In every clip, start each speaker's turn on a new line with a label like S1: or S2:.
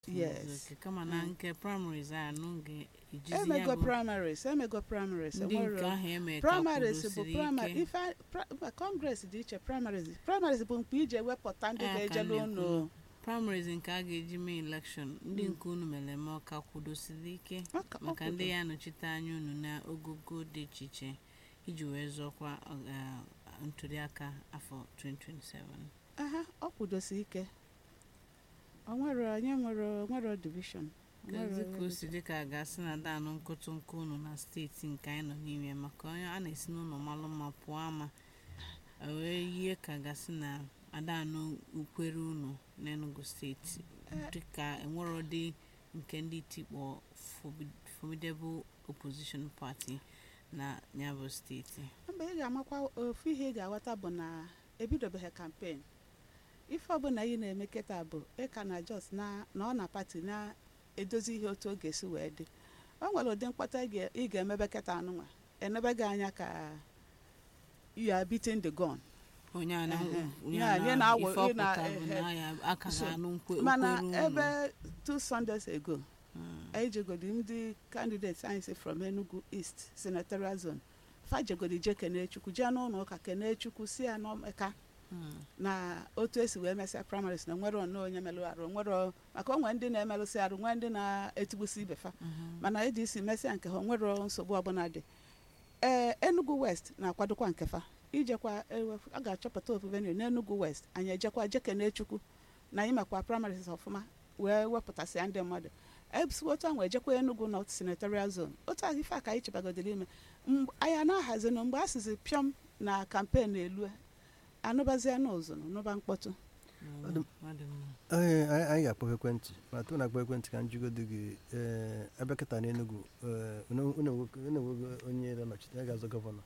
S1: yes
S2: Okay, kama na nke primaries a nụ ga-ejizi ya
S1: emego
S2: bụ
S1: primaries emego primaries
S2: ndị nke
S1: enwero
S2: ahụ eme ka
S1: primaries bụ
S2: kwudosiri
S1: primary
S2: ike
S1: ife a- pra- mba, congress dị iche primaries primaries bụ mkpe ije wepụta ndị
S2: Ah, ka
S1: ga-ejelu
S2: m
S1: unu
S2: na-ekwu. primaries nke a ga-eji mee election ndị nke unu mere eme ọka kwudosiri ike
S1: Maka- ọ
S2: maka
S1: kwudo.
S2: ndị ya anọchite anya unu na ogogo dị iche iche iji wee zọkwa uh, ntụliaka afọ 2027
S1: aha ọ kwudosi ike o nwere onye nwere nwere division
S2: Kedu ka o si dị ka a ga-asị na danụ nkụtụ nke unu na steeti nke anyị nọ n'ime ya maka onye a na-esi n'ụlọ malụ mma pụọ ama o wee yie ka gasị na adanụ ukwere unu n'Enugu steeti dịka enwero dị nke ndị tikpọ forbi- formidable opposition party na nyabụ steeti
S1: mgbe ị ga-amakwa ofu ihe ị ga-aghọta bụ na ebidobeghị kampen ife ọbụla ị na-eme kịta bụ ịka na jos na na ọ na pati na-edozi ihe otu ọ ga-esi wee dị o nwere ụdị mkpata ị ga- ị ga-emebe kịta anụnwa enebe gị anya ka you are beating the gun
S2: onye a na
S1: Ehe.
S2: onye
S1: Ya,
S2: a
S1: nye
S2: na
S1: na-awụ-
S2: ife
S1: ị na-
S2: ọpụta bụ
S1: ehe.
S2: na ya aka
S1: So,
S2: ga-anụ nkwe
S1: mana
S2: ukwere unu
S1: ebe two sundays ago
S2: Mm.
S1: anyị jegodi ndị candidates anyị si from enugu east senatorial zone fa jegodi je kene chukwu jee n'ụlọ ụka kene chukwu si ya n'ọmeka
S2: Mm.
S1: na otu esi wee mesịa primaries na nwere nnọọ onye melụ arụ nwere maka onwe ndị na-emelụsị arụ nwee ndị na-etigbusi ibe fa
S2: Mhm.
S1: mana eji isi mesịa nke ha nwere nsogbu ọbụla dị ee enugu west na-akwadokwa nke fa ijekwa ewe- a ga-achọpụta ofu venue n'enugu west anyị ejekwa jekene chukwu na imekwa primaries ọfụma wee wepụtasịa ndị mmadụ ebisi otu ahụ ejekwa enugu north senatorial zone otu ahụ ife a ka anyị chebagodiri ime Mgbe- anyị a na-ahazinụ mgbe a sizi pịọm na kampen elu anụbazie n'ụzụ nụba mkpọtụ
S2: Mm.
S3: Ọ dị-
S2: Ọ dị mma.
S3: Ee, anyị anyị ga-akpọ ekwentị ma tupu na-akpọ ekwentị ka m jigodo gị ee ebe kịta n'Enugu ee, unu unu enwego unu enwego onye na-anọchite ya ga-azọ gọvanọ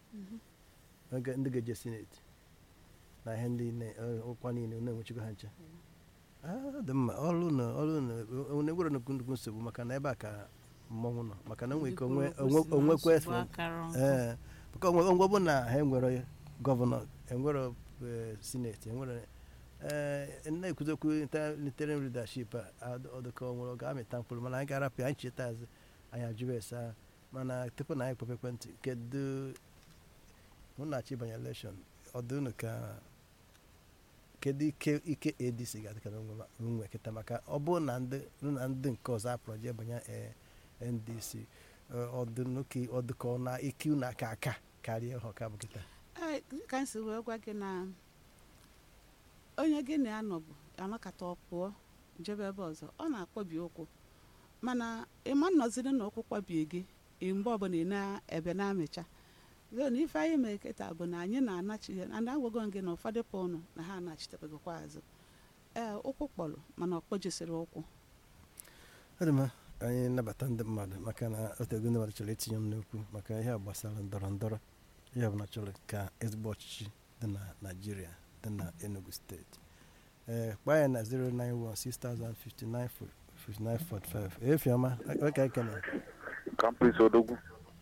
S3: oge ndị ga-eje sineti na ihe ndị ne- ọ- ọkwa niile unu enwechigo ha nche Ah, ọ dị mma ọrụ na ọrụ na enwere nnukwu nnukwu nsogbu maka na ebe a ka mmọnwụ nọ maka na onwe ike onwe
S2: Ndị kwuru okwu si na
S3: onwekwa
S2: nsogbu
S3: efe
S2: akara nkụ.
S3: ee maka onwe onwe bụ na ha enwere gọvanọ enwere eh, sineti enwere ee na-ekwuzi okwu interim leadership a ọdụka onwere ọ ga-amịta mkpụrụ mana anyị ga-arapụ anyị cheta azụ anyị ajụba ese ahụ mana tupu na anyị kpọpe ekwentị kedu mụ na achị banye elekshọn ọdụ unu ka kedu ike ike adc ga-adịka n'onwe onwe kịta maka ọ bụrụ na ndị na ndị nke ọzọ apụrụ jee banye eh, ndc ọdụnuka ọdụka ọ na ike unu aka aka karịa ha ọka bụ kịta
S1: Ee, ka m si wee gwa gị na onye gị na ya nọ bụ anakọta ọ pụọ jebe ebe ọzọ ọ na-akpọbi ụkwụ mana ịma nnọziri na ụkwụ kwabie gị ị mgbe ọbụla ị na-ebe na-amịcha zo na ife anyị mere kịta bụ na anyị na-anachi na agwago m gị na ụfọdụ pụ ụnụ na ha anachitebegokwa azụ ee ụkwụ kpọrọ mana ọ kpọjisiri ụkwụ
S3: ọ dị mma anyị nabata ndị mmadụ maka na otego ndị mmadụ chọrọ itinye m n'okwu maka ihe a gbasara ndọrọ ndọrọ ihe ọbụla chọrọ ka ezigbo ọchịchị dị na naijiria dị na enugu steeti ee kpaa ya na 09160595945 efiọma ka ekene
S4: kampis odogwu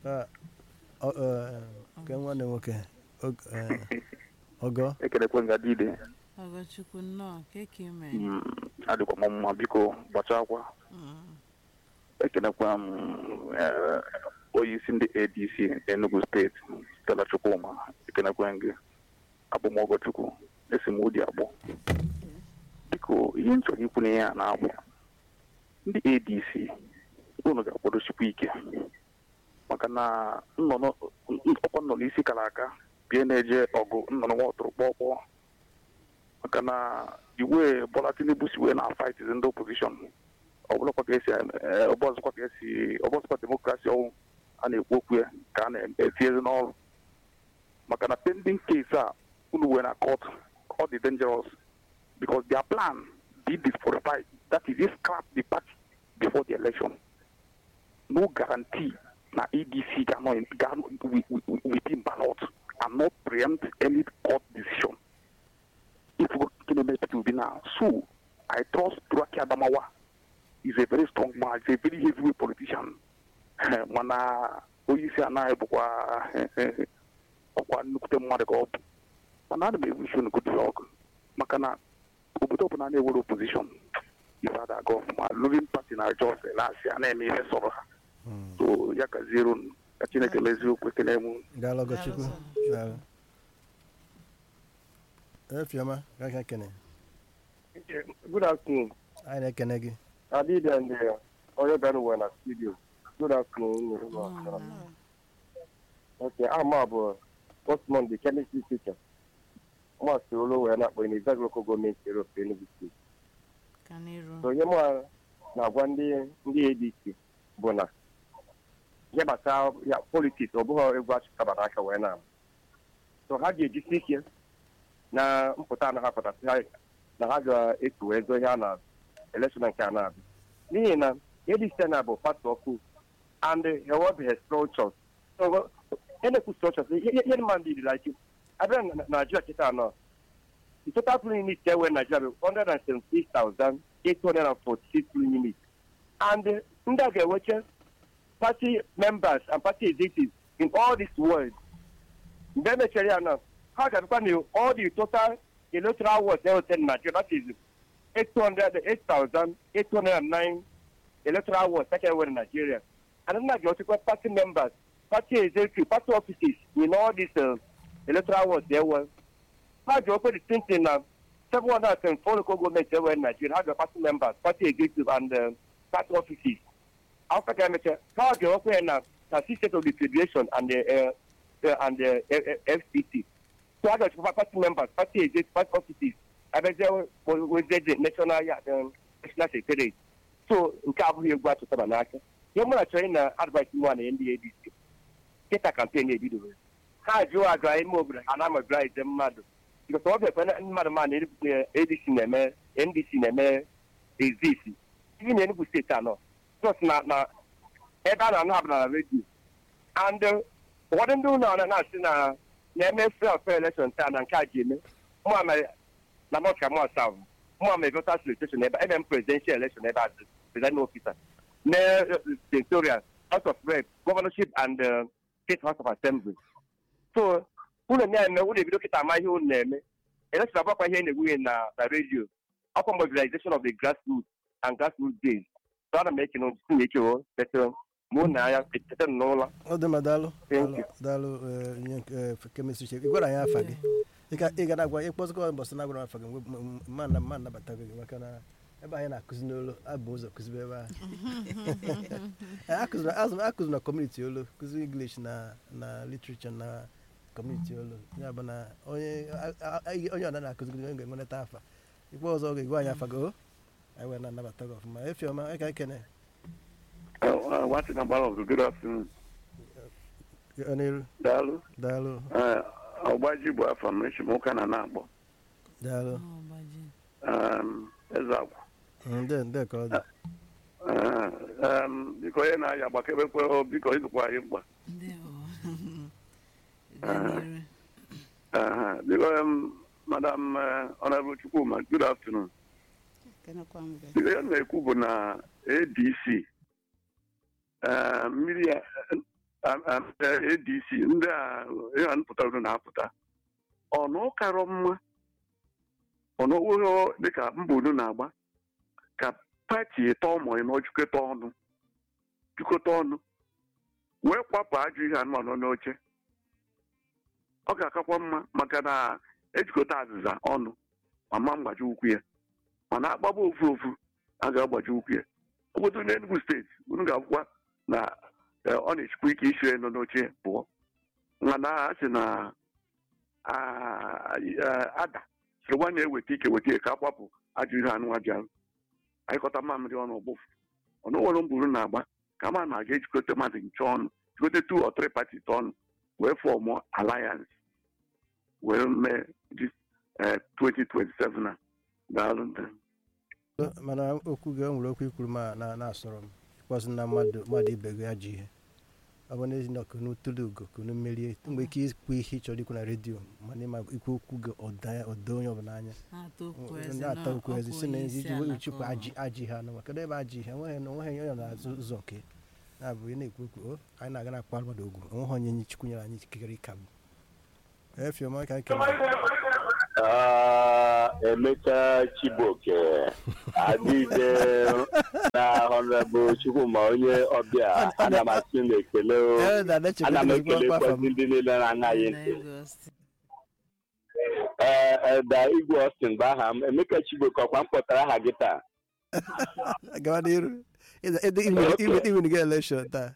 S3: ke nwanne nwoke Og- eh, ọgọ
S4: ekelekwe nga dide
S2: ọgọchukwu nnọọ ka eke mee
S4: Mm, adịkwa m mma biko gbachakwa
S2: Mm.
S4: ekelekwa m eh, onye isi ndị adc enugu steeti stella chukwuma ekelekwe gị abụmọgọ chukwu esi m ụdị abụọ biko ihe m chọrọ ikwu n'ihe a na-abụ ndị adc unu ga-akwadochikwa ike maka na nnọnọ ọkwa nnọnọ isi kara aka bie na-eje ọgụ nnọnọ nwa ọtụrụ kpọkpọọ maka na iwe Bola Tinubu si wee na fight ndị opposition ọ bụlakwa ka esi eh, ọ bụ ọzọkwa ka esi ọ bụ ọzọkwa demokrasi ọwụ a na-ekwu okwu ya ka a na-etinyezi n'ọrụ maka na pending case a unu wee na court ọ dị dangerous because their plan did disqualify that is they scrap the party before the election no guarantee na adc ga-anọ in- ga-anọ wi- wi- within ballot and not preempt any court decision if we go to the will be now. So I trust Turaki Adamawa is a very strong man, he's a very heavyweight politician. mana onye isi anaghị bụkwa ọkwa nnukwute mmadụ ka ọ bụ mana ana m ewu isi unu good luck maka na obodo ọbụla na-ewere opposition ife ada aga ọfụma moving party na ajọ ọsọ na-asị a na-eme ihe sọrọ ha
S3: Mm.
S4: so ya kaziere unu ka chineke mezie okwu ekele m
S3: daalụ ọgọchukwu
S2: Daalụ.
S3: daalụ efiọma ka kene
S5: Good afternoon.
S3: anyị na-ekene gị
S5: Adịdị and uh, onye bịara ụwa na studio. Good afternoon.
S2: Nnọọ.
S5: Okay, ama bụ Osman, the chemistry teacher. Masị olu wee na-akpọ in Izag local government area of Enugu State.
S2: ka n'iru
S5: So ihe mụ na-agwa ndị ndị ADC bụ na ihe gbasara ya politiks ọ bụghị egwu achịkabara aka wee na so ha ga-ejisi ike na mpụta na ha pụtasị ha na ha ga-etu wee zọ ihe a na elekshọn nke a na-abịa n'ihi na ADC na bụ pati ọkụ and hewebeghị structures so enekwu structures ihe mma ndị dị like abịa na Nigeria kịta anọ the total polling unit there were Nigeria bụ 176,846 polling units. And uh, ndị a ga-enweche party members and party executives in all this world. Mgbe emechara ya na ha ga-abịakwa na all the total electoral wards enweta na Nigeria that is 800 8,809 electoral wards that enwere na Nigeria. And ndị a ga-enwetekwa party members, party executives, party offices in all these uh, electoral wards there were. ha ji okwe the same thing na 774 local government enwere in Nigeria ha ga party members party executive and uh, party offices after ka emecha ha ga okwe ya na na six state of the federation and the uh, uh, and the uh, uh, FCC so ha ga chekwa party members party executive party offices abezie wezie national ya um, national secretariat so nke abụghị egwu atụtara n'aka ihe mụ na chọrọ ị na advice mụ na ndị ADC kịta kampen ebidobe ha jụọ aga ime obodo ha na-amobilize mmadụ because ọ bịakwa na mmadụ ma na ADC na-eme NDC na-eme exist ihe na Enugu steeti anọ just na na ebe a na-anụ abụla na redio and uh, ụfọdụ ndị ụlọ na na-asị na na-eme free and fair election taa na nke a ji eme mụ mere na North Kamua South mụ mere voters registration ebe ebe m presidential election ebe a presiding officer na senatorial house of rep governorship and uh, state house of assembly so unu na-eme unu ebido kịta ama ihe unu na-eme election abakwa ihe na-egwughị na na redio ọkwa mobilization of the grassroots and grassroots days so ana m ekene unu si na ekewo petro mụ na ya echeta n'ụlọ
S3: ọ dị mma daalụ
S5: Thank you.
S3: daalụ eh, ihe nke, eh, kemistri chef ị gwara anyị afa gị Ịga- ị ga na-agwa ịkpọzikọ mbọsị na agwara afa gị mgbe- m- m- mma na mma nabata gị maka na ebe anyị na-akụzi n'olu abụ ụzọ kụzibe ebe ahụ Eh, akụziri azụ- akụziri na kọmuniti olu kụzi english na na literature na kọmuniti olu ya bụ na onye a- a- a- onye ọna na-akụzi gị ga-enweta afa ikpe ọzọ ọ ga-egwe anyị afa gị o anyị wee na-anabata gị ọfụma efiọma anyị ka ekene
S4: watị na gbara ọgụ good afternoon
S3: Ọ n'iru
S4: daalụ
S3: daalụ
S4: Eh, ọgbaji bụ afọ m echi m ụka na na-akpọ
S3: daalụ
S2: Ọ gbaji.
S4: Um, eze agwụ
S3: ndị ndị ka ọ dị
S4: Eh, um, biko onye na-aya agbakebekwe o, biko ịzụkwa anyị mkpa
S2: Ndewo. Gaa n'iru.
S4: Eh, biko um, madam eh, honorable chukwuma good afternoon
S1: kenekwa m bịa
S4: biko ya na-ekwu bụ na adc eh, mmiri ya eh, eh, adc ndị a ihe a pụtara na-apụta ọnụ karọ mma ọnụ ụlọ dịka mba unu na-agba ka pati ịtọ ụmụ ịnọ jikọta ọnụ jikọta ọnụ wee kwapụ ajọ ihe anụmanụ n'oche ọ ga-akakwa mma maka na ejikọta azịza ọnụ ma mgbaji ụkwụ ya mana agbaba ofu ofu a ga-agbaji ụkwụ ya obodo n'Enugu steeti unu ga-akwụkwa na eh, ọ na-echukwa ike isi nọ n'oche pụọ mana a sị na ah, eh, ada sịrị nwa na-eweta ike weta ike ka akwapụ ajọ ihe anụ bịara anyịkọta mamịrị ọnụ ọgbụfụ ọnụ nwere mburu na-agba ka ma na-aga ejikọta mmadụ nche ọnụ jikọta two or three parties ọnụ wee fọmụ alliance wee mee this, eh, 2027 a daalụ ndị
S3: mana okwu gị o nwere okwu ikwuru ma na na-asọrọ m ịkpọsị na mmadụ mmadụ ibe gị ajọ ihe ọ bụ n'ezi na kunu tụrụ ugo kunu merie mgbe ike ikwu ihe ị chọrọ ikwu na redio mana ịma ikwu okwu gị ọda ọda onye ọbụla anya
S2: Na-ata okwu eze
S3: na-ata
S2: na
S3: okwu ezi
S2: ọkwa
S3: si na
S2: onye
S3: ezi
S2: isi
S3: iji
S2: ala
S3: wee
S2: ka
S3: uchekwa
S2: ọ
S3: ajị ajị ha nọ kedu ebe ajị ha enweghị na onweghị onye na-azụ ụzọ nke na-abụ ị na-ekwu okwu o anyị na-aga na-akpa mmadụ ogwu onweghị onye nye chukwu nyere anyị ikikere ịka bụ efiọma ka anyị kere
S6: Ah, Emeka Chibuoke adịde na Honorable Chukwuma onye ọbịa ana m asị na ekele o.
S3: Elda na-echekwa
S6: ana m
S3: ezigbo akwa
S6: ekelekwazi
S3: afọ m.
S6: ndị niile na-anaghị ntị
S2: Lagos.
S6: ee Elda Igwe Austin bụ aha m Emeka Chibuoke ọkwa m kpọtara aha gị taa
S3: gawa n'iru Ịza- ịdị-
S6: Okay.
S3: iwin- iwin ga election taa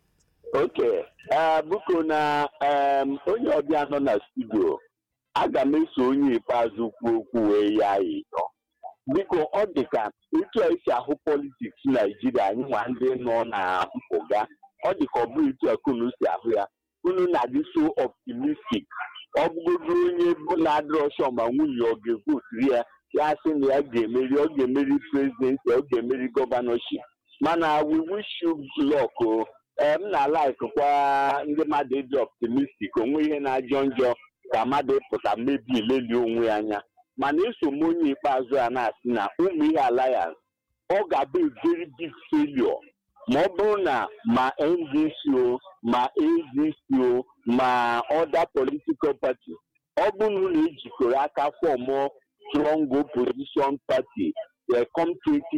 S6: oke ee biko na em, onye ọbịa nọ na studio aga m eso onye ikpeazụ kwuo okwu wee ya ịyọ biko ọ dị ka etu a esi ahụ politiks naijiria anyị nwa ndị nọ na mpụga ọ dị ka ọ bụghị etu a ka unu si ahụ ya unu na-adị so optimistic ọ bụgodo onye bụ na-adịrọ sọ ma nwunye ọ ga-evotiri ya ya sị na ya ga-emeri ọ ga-emeri prezidensi ọ ga-emeri gọvanọship mana we wish you luck o ee m na-alaikwa ndị mmadụ ịdị optimistic onwe ihe na-ajọ njọ ka mmadụ pụta mebi ileli onwe ya anya mana eso m onye ikpeazụ a na-asị na ụmụ ihe alliance ọ ga-abụ a very big failure ma ọ bụrụ na ma ndc o ma adc o ma other political party ọ bụrụ na ejikọrọ aka fọmụ strong opposition party eh, come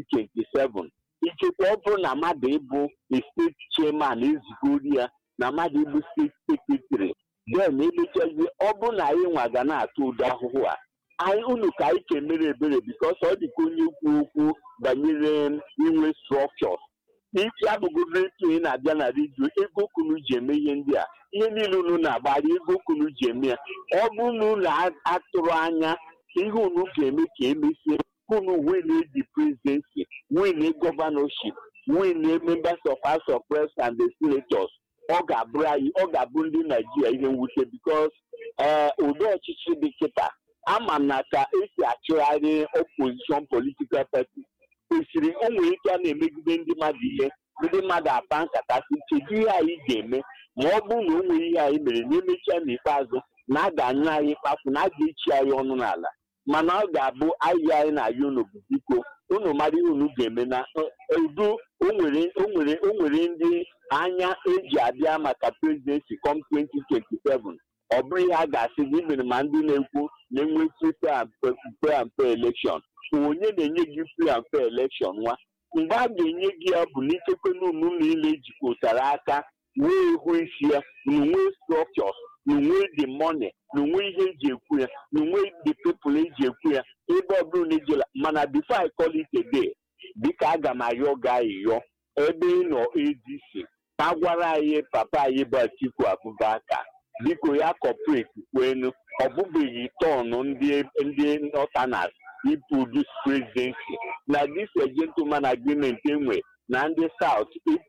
S6: 2027 ikekwe ọ bụrụ na mmadụ ịbụ a steeti chairman ezigori ya na mmadụ ịbụ steeti sekretary then emechazi ọ bụrụ na anyị nwa ga na-atụ ụdị ahụhụ a anyị unu ka anyị kemere ebere bikos ọ dị ka onye kwu okwu banyere inwe structures ike abụgodo etu ị na-abịa na redio ego kunu ji eme ihe ndị a ihe niile unu na-agbara ego kunu ji eme ya ọ bụrụ na unu atụrụ anya ka ihe unu ga-eme ka emesie unu win the presidency win governorship win members of house of reps and the senators ọ ga-abụrụ anyị ọ ga-abụ ndị naijiria ihe mwute bikos ee ụdị ọchịchị dị kịta ama m na ka esi achụgharị opposition political party kwesịrị o nwere ike a na-emegide ndị mmadụ ihe ndị mmadụ apa nkata si kedu ihe anyị ga-eme ma ọ bụrụ na o nwere ihe anyị mere na emechaa n'ikpeazụ na a ga-anyụ anyị kpafu na a ga-echi anyị ọnụ n'ala mana ọ ga-abụ ahịa anyị na-ayọ unu bụ biko unu mara ihe unu ga-eme na udo o nwere o nwere o nwere ndị anya eji abịa maka presidency com 2027 ọ bụrụ ihe a ga-asị gị mere ma ndị na-ekwu na-enwe free and fair election onye na-enye gị free and fair election nwa mgbe a ga-enye gị ya bụ n'ichekwa n'unu niile jikọtara aka wee hụ isi ya na nwee structures na nwee the money na nwee ihe eji ekwu ya na nwee the people eji ekwu ya ebe ọ bụrụ na ejela mana before I call it a day dịka aga m ayọ gị ayịyọ ebe ị nọ adc ka gwara anyị papa anyị bụ atiku abubakar biko ya kọpreti kwenu ọ bụbeghị tọnụ ndị ndị nọtanas iproduce presidency na this gentleman agreement enwe na ndị south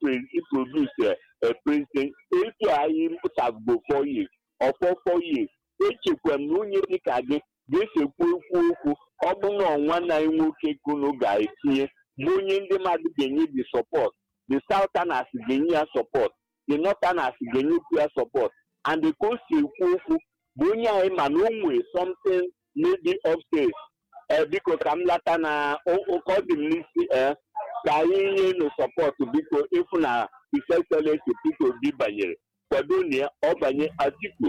S6: iproduce a president etu anyị sagbo four years ọfọ four years echekwa m na onye dịka gị ga-esekwu ekwu okwu ọ bụrụ na ọnwa na nwoke kunu ga-etinye bụ onye ndị mmadụ ga-enye the support the southerners ga-enye ya support the northerners ga-enyekwu ya support and ka o si ekwu okwu bụ onye anyị ma na o nwee something maybe upstairs ee biko ka m lata na ụkọ dị m n'isi ee ka anyị nye nụ sọpọtụ biko ịfụ na His Excellency Peter Obi banyere kwado na ya ọ banye Atiku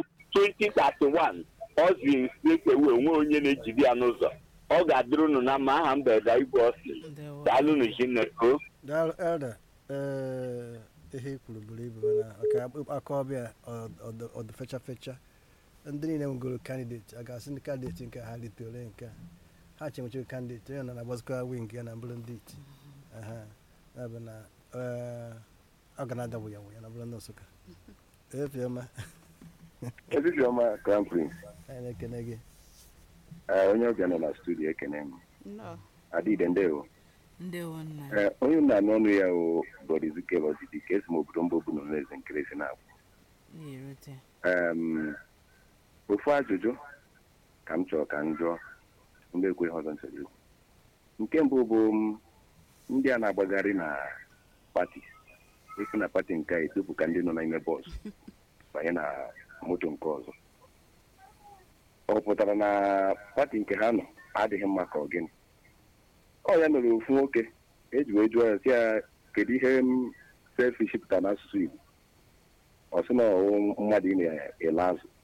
S6: 2031 ọ ziri straight away nwee onye na-ejide ya n'ụzọ ọ ga-adịrị unu na mma aha mberede igwe ọsị
S2: Ndewo.
S6: daalụ nu Chineke
S3: daalụ elda ee ihe i kwuru buru ibu mana maka aka ọbịa ọ- ọ dị fecha fecha ndị niile nwegoro kandideti a ga-asị ndị kandideti nke ha litole nke a. ha chenwechiri kandideti onye nọ na-agbazikwa wing ya na mbụrụ ndị iti aha ya bụ na ee, ọ ga na-adagbu ya ya na mbụrụ ndị nsụka efiọma
S7: Eziziọma Crown Prince,
S3: anyị na-ekene gị
S7: eh, onye ọbịa nọ na studio ekene m
S1: nnọọ
S7: adịde ndewo
S2: ndewo nna
S7: Eh, onye m na-anụ ọnụ ya o Bọdizike Lọzidi ka esi m obodo mba obu na eze nkirisi na-abụ
S2: na-erute
S7: Em, ofu ajụjụ ka m chọrọ ka m jụọ mgbe ekweghị ọzọ nsogbu ikwu. nke mbụ bụ m, ndị a na-agbagharị na pati esi na pati nke a etopụ ka ndị nọ n'ime bọs banye na moto nke ọzọ ọ pụtara na pati nke ha nọ adịghị mma ka ọ gịnị ọ ya nụrụ ofu nwoke eji wee jụọ ya sị ya kedu ihe m selfish pụtara n'asụsụ Igbo ọ sị na ọwụ mmadụ ị na-ele azụ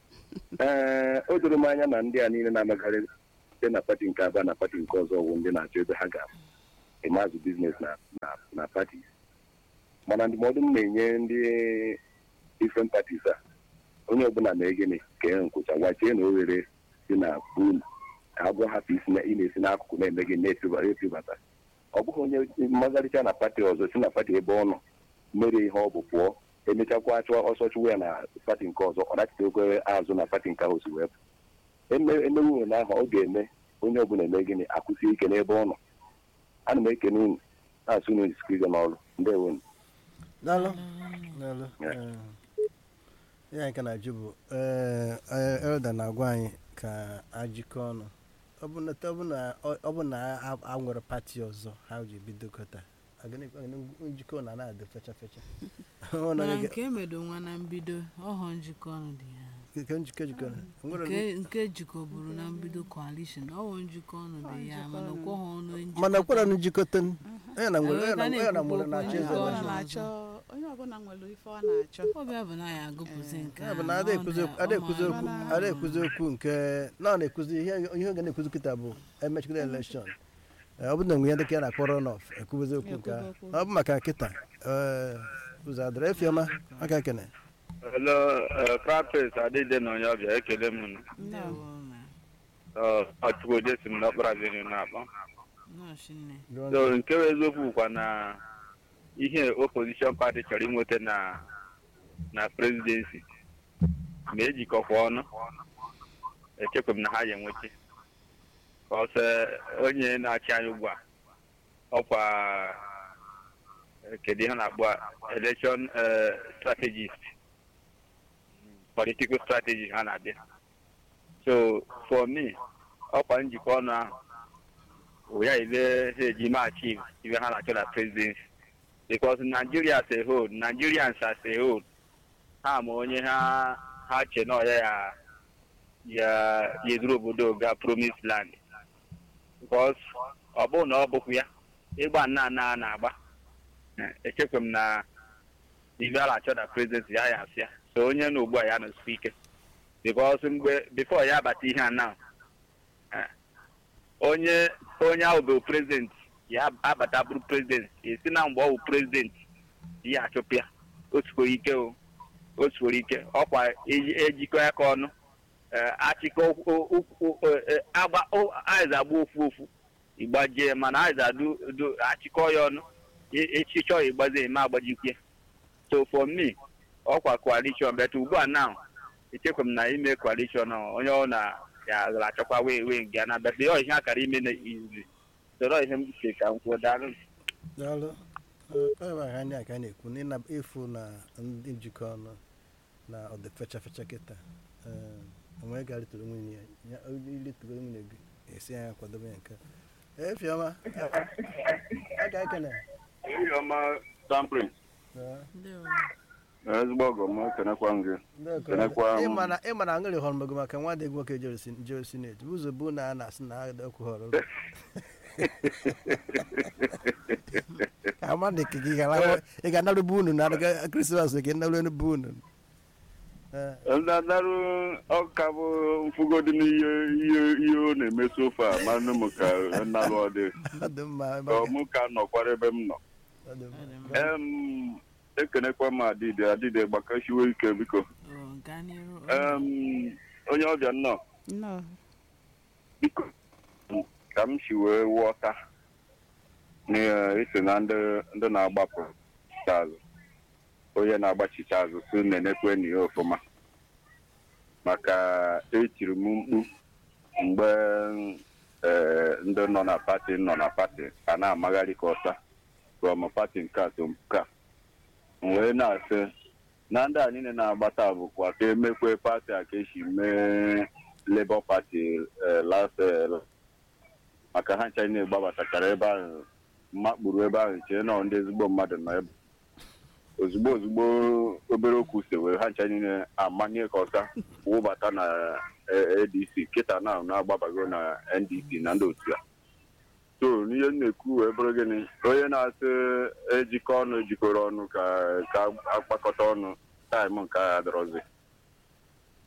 S7: ee o doro m anya na ndị a niile na-amagharị site na pati nke abụọ na pati nke ọzọ bụ ndị na-achọ ebe ha ga-emazụ biznes na na na pati mana ndụmọdụ m na-enye ndị different parties a onye ọbụla mee gịnị ka e nkwụcha gwachie na oghere dị na unu ka agwọ hapụ isi na ị na-esi n'akụkụ na-eme gị na-etibata etibata ọ bụghị onye mmagharịcha na pati ọzọ si na pati ebe ọ nọ mere ihe ọ bụ pụọ emechakwa chụọ ọsọ chụwa ya na pati nke ọzọ ọ dachite oke azụ na pati nke ahụ si wee pụ Eme- emewu na ahụ ọ ga-eme onye ọbụla eme gịnị akwụsị ike n'ebe ọ nọ ana m ekene unu na-asụ unu jisikwa n'ọrụ ndewo
S3: daalụ daalụ
S7: Yeah.
S3: ee, ihe anyị ka na-ajụ bụ ee, ee, elda na-agwa anyị ka ajikọ ọnụ ọ bụ na ọ bụ na ọ bụ na a- a nwere pati ọzọ ha ji bidokọta agịnị- agịnị njikọ na na-adị fecha fecha Ọ na
S2: mana
S3: onye ga-
S2: nke emedo nwa na mbido ọhọ njikọ ọnụ dị ya
S3: nke njikọ jikọrọ nwere
S2: nke nke jikọburu na mbido coalition ọhọ njikọ ọnụ dị ya mana ọkwọghọ ọnụ njikọ
S3: mana kwara na njikọta onye na nwere onye na-
S2: Anyị
S3: onye na
S2: na-ekwu
S3: nwere na-achọ
S2: okwu
S3: eze
S2: njikọ
S1: Onye
S3: election.
S1: ọbụla na-achọ onye ọbụla nwere ife ọ na-achọ
S2: ọbịa bụ na ya agụpụzi nke
S3: ya bụ
S2: a,
S3: na ada ekwuzi
S2: ọ
S3: okwu- ada ekwuzi
S2: ọ
S3: okwu
S2: ma-
S3: ada ekwuzi okwu nke na ọ na-ekwuzi ihe ihe ọ ga na-ekwuzi kịta bụ emechikwa elekshọn ọ bụ na enwe ihe dịka ya na-akpọ rọnọf ekwuzi okwu nke ahụ
S1: Ekwuzi okwu.
S3: ọ bụ maka nkịta ee, ụzọ adịrị efiọma aka kene
S8: Hello, uh, Practice Adịde na onye ọbịa ekele m nụ.
S2: ndewo na
S8: Uh, Ọchụkwude si m n'ọkpara Avenue na-akpọ.
S2: nọọsụ nne
S8: So nke bụ eziokwu kwa na ihe opposition party chọrọ inweta na na presidency ma ejikọkwa ọnụ echekwa m na ha ya enweche ọsọ onye na-achị anyị ugbu a ọkwa eh, kedu ihe a na-akpọ a? election eh, strategist political strategy ha na-abịa so for me ọkwa njikọ ọnụ ahụ bụ ya ile ha eji machi ibe ha na-achọ na presidency because Nigeria as a whole Nigerians as a whole ha ma onye ha ha che na ọya ya ya ya eduru obodo ga promise land because ọ bụrụ na ọ bụkwa ya ịgba nna nna a na-agba eh, echekwa m na ibe a na-achọ na presidency ya ya asịa so onye na ugbu a ya nọsikwa ike because mgbe before ya abata ihe a now eh, onye onye ahụ bụ prezident ya abata bụrụ prezident esi na mgbe ọ bụ prezident ya achụpịa otukworo ike o otukworo ike ọkwa eji- ejikọ ya ka ọnụ eh, achịkọ okwu- okwu- eh, agba o- aịza agba ofu ofu ịgbajie mana aịza du du achịkọ ya ọnụ e- echi chọọ ịgbazi eme agbajikwe so for me ọkwa coalition but ugbu a now echekwa m na ime coalition ahụ, onye ọ na ya ga-achọkwa wee wee nga na but ọ ihe akara ime na izi soro ihe m si ka m kwuo daalụ
S3: daalụ Ee, ọ bụ ha ndị a ka a na-ekwu na ịna- ịfụ na ndị njikọ ọnụ na ọ dị fecha fecha kịta Ee, onwe ga ritụrụ nwunye ya ya ilitụrụ nwunye gị esi anya kwadobe ya nke a. efiọma aka ekene
S8: ọma samprin
S3: Ee.
S2: ndewo
S8: ezigbo ọgọ m ekenekwa m gị
S3: Ndị ọkọ-
S8: Kenekwa m.
S3: ịma na ịma na aṅụrị họrọ mgbe maka nwa dị nwoke jere sin- jere sineti bụ ụzọ bụ na a na-asị na agada okwu họrọ ama dị ka gị gara- ị ga-anarụ unu na krismas gị narụ enu bụ unu Ee,
S8: ndadarụ ọka bụ mfụgodu n'ihe ihe ihe ọ na-eme sofa manụ m ka nnalụ ọ dị
S3: ọ dị mma ebe
S8: ka
S3: ọ
S8: mụ ka nọkwara ebe m nọ
S3: ọ dị mma.
S2: Ọ dị mma.
S8: Em, ekenekwa m adịde adịde gbakashiwe ike biko
S2: Ọ, gaa n'iru
S8: Em, onye ọbịa nnọọ
S1: nnọọ
S8: biko ka m si wee ghọta na esi na ndị ndị na-agbapụ azụ onye na-agbachicha azụ si na-enekwe na ya ọfụma maka etiri m mkpu mgbe eh, ndị nọ na pati nọ na pati a na-amagharị ka ọsa from pati nke atọ nke a m wee na-asị na ndị a niile na-agbata bụkwa ka emekwe pati a ka esi mee Labour Party eh, last eh, maka ha ncha na-egbabatachara ebe ahụ mmakpuru ebe ahụ chee nọ ndị ezigbo mmadụ nọ ebe ozugbo ozugbo obere okwu si wee ha ncha niile amanye ka ọsa wụbata na eh, ADC kịta na na-agbabago na NDC na ndị otu ya so n'ihe m na-ekwu wee bụrụ gịnị onye na-asị ejikọ ọnụ ejikọrọ ọnụ ka ka akpakọta ọnụ taịm nke a adọrọzi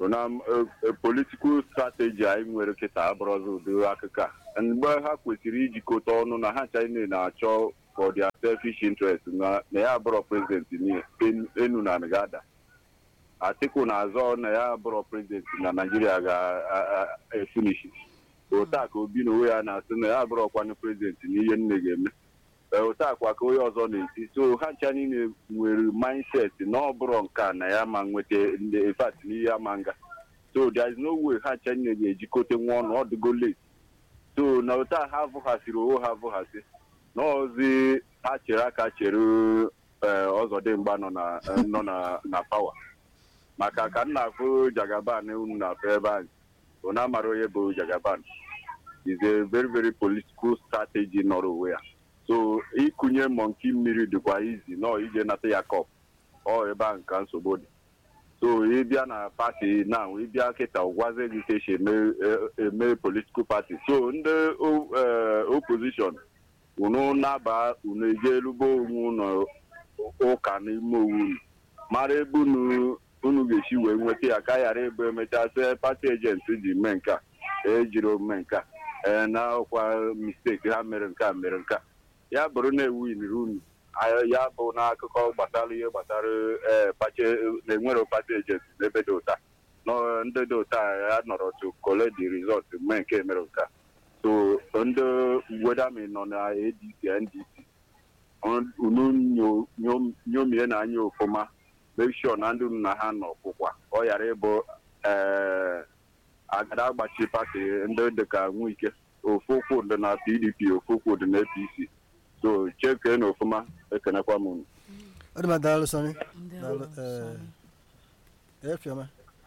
S6: na politikal strateji anyị nwere kịta abụrụzi ụdị akụkọ a mgbe ha kwesịrị ijikọta ọnụ na ha china na-achọ for their selfish interest na na ya abụrọ prezidenti niile enu na gada atiku na-azọ na ya abụrọ prezidenti na naijiria ga-efunishi otu a ka obi na onwe ya na-asị na ya abụrọkwanụ prezidenti n'ihe nne ga-eme Ee, otu akwa ka onye ọzọ na-esi so ha ncha niile nwere mindset na ọ bụrụ nke a na ya ma nweta ndị infat n'ihe ama nga so there is no way ha ncha niile ga-ejikọta nwa ọnụ ọ dịgo late so na otu a ha vụghasịrị onwe ha vụghasị n'ọzi ha chere aka chere ee, ọzọdịmgba nọ na nọ na na pawa maka ka m na-afụ jagaban unu na-afụ ebe anyị ọ na-amara onye bụ jagaban is a very very political strategy nọrọ onwe ya so ịkụnye mọnki mmiri dịkwa izi nọ ije nata ya kọp ọ ebe a nka nsogbu dị so ịbịa na pati na ịbịa kịta ụgwazi gị ka esi eme eme political party so ndị o- eh, opposition unu naba unu eje elugbo onwe unu ụka n'ime owu unu mara ebe unu unu ga-esi wee nweta ya ka ghara ebe emechasị pati ejenti ji mee nke a ejiri ome nke a ee na ọkwa misteki ha mere nke a mere nke a ya bụrụ na ewiniri unu a- ya bụ n'akụkọ gbasara ihe gbasara ee pache na-enwere pati ejenti n'ebe dị ụta nọ ndị dị ụta ya nọrọ to collect the result mee nke mere nke a so ndị wedami nọ na adc ndc unu nyo- nyo- nyomie na anya ofụma make sure na ndị unu na ha nọ kwụkwa ọ ghara ịbụ ee agada agbachi pati ndị dịka nwike ofu ụkwụ dị na pdp ofu ụkwụ dị na apc so chekee na ofụma ekenekwa m unu
S3: ọ dị ma daalụ sọnị
S2: ndị
S3: daalụ
S2: ọrụ
S3: ee
S2: sorry.
S3: efiọma